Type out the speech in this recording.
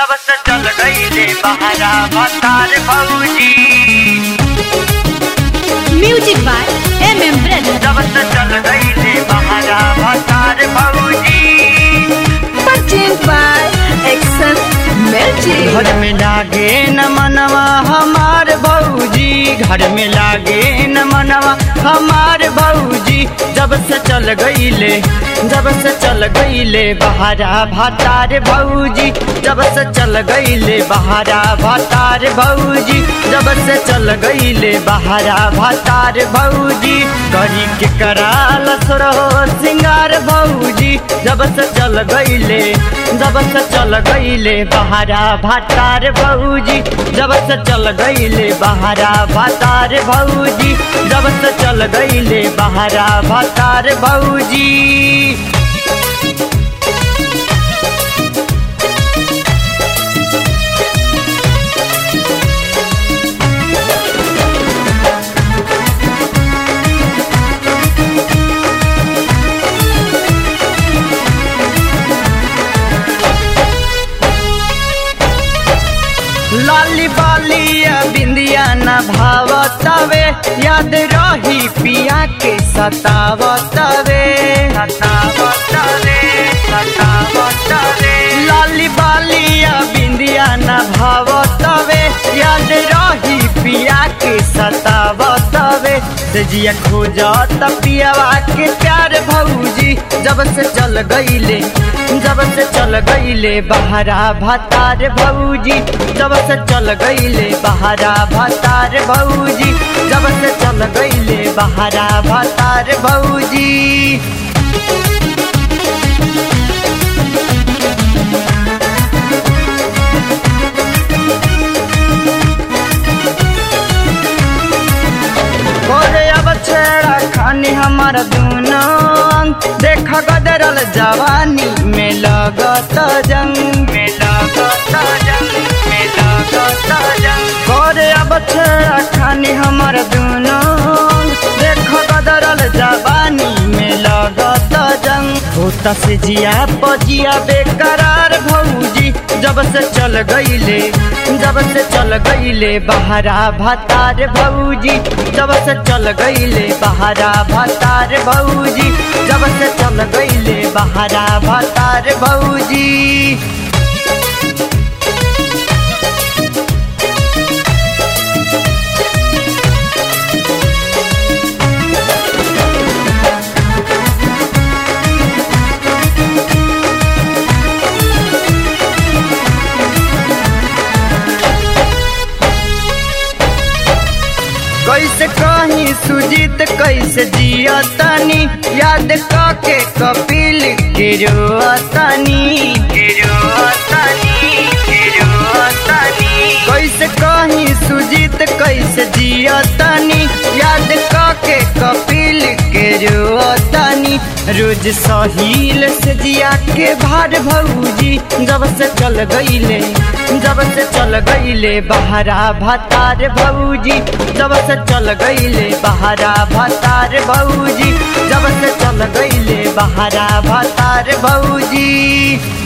जब से चल गईले बहरा बतार भौजी music by M M brother जब से चल गईले बहरा बतार भौजी परचेज बाय एक्सन म्यूजिक घर में लागे न मनवा हमार भौजी घर में लागे न मनवा हमार भौजी जब से चल गईले जब से चल गईले बहारा भातार भौजी जब से चल गईले बहारा भातार भौजी जब से चल गईले बहारा भातार भौजी करी के कराल सुरहो सिंगार भौजी जब से चल गईले जब से चल गईले बहारा भातार भौजी जब से चल गईले बहारा भातार भौजी जब से चल गईले बहारा भातार भौजी लाली बालिया बिंदिया न भावतवे याद रही पिया के सतावतवे सतावतवे सतावतवे लाली बालिया बिंदिया न भावतवे याद रही पिया के सतावतवे सजिया खोजत पियावा के प्यार भौजी जब से चल गईले जब से चल गईले बहरा भातार भौजी जब से चल गईले बहरा भातार भौजी जब से चल गईले बहरा भातार भौजी गोरे अब छेड़ा खानी हमार दूनो अंग देख गदरल जवानी में लगत जंग में लगत जंग में लगत जंग गोरे अब छेड़ा खानी हमार दूनो अंग देख गदरल जवानी में लगत जंग होता से जिया पजिया बेकरार भौजी जब से चल गईले जब से चल गईले बहरा भातार भौजी जब से चल गईले बहरा भातार भौजी जब से चल गईले बहरा भातार भौजी कैसे कहीं सुजीत कैसे जिया तनी याद के कपिल के रोतनी के रोतनी के रोतनी कैसे कहीं सुजीत कैसे जिया तनी याद के कपिल के रोतनी रोज सहील से जिया के भार भौजी जब से चल गईले जब से चल गईले बहरा भातार भौजी जब से चल गईले बहरा भातार भौजी जब से चल गईले बहरा भातार भौजी